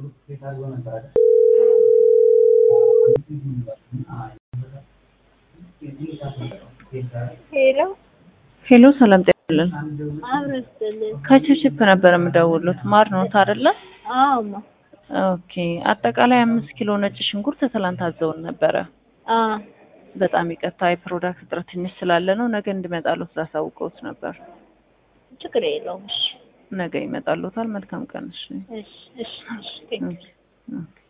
ሄሎ ሄሎ ሰላም ጤና ይስጥልን። አብረስልን ከችፕ ነበር የምደውሉት ማር ነው አይደለ? አማ ኦኬ አጠቃላይ አምስት ኪሎ ነጭ ሽንኩርት ትላንት አዘውን ነበረ። አ በጣም ይቅርታ የፕሮዳክት እጥረት ትንሽ ስላለ ነው። ነገ እንዲመጣሉት ላሳውቀውት ነበር። ችግር የለውም። እሺ ነገ ይመጣሉታል። መልካም ቀን። እሺ እሺ እሺ እሺ ቴንክ ኦኬ።